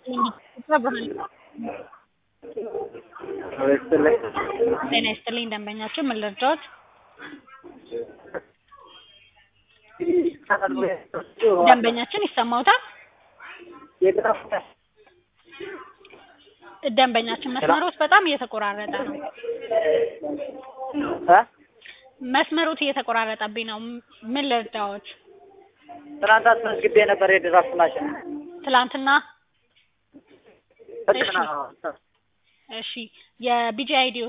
ጤና ይስጥልኝ ደንበኛችን ምን ልርዳዎት? ደንበኛችን ይሰማዎታል? ደንበኛችን መስመሮት በጣም እየተቆራረጠ ነው። መስመሮት እየተቆራረጠብኝ ነው። ምን ልርዳዎት? ትናንት አስመዝግቤ ነበር የድራፍት ማሽን ትላንትና እሺ፣ እሺ የቢጂ አይዲ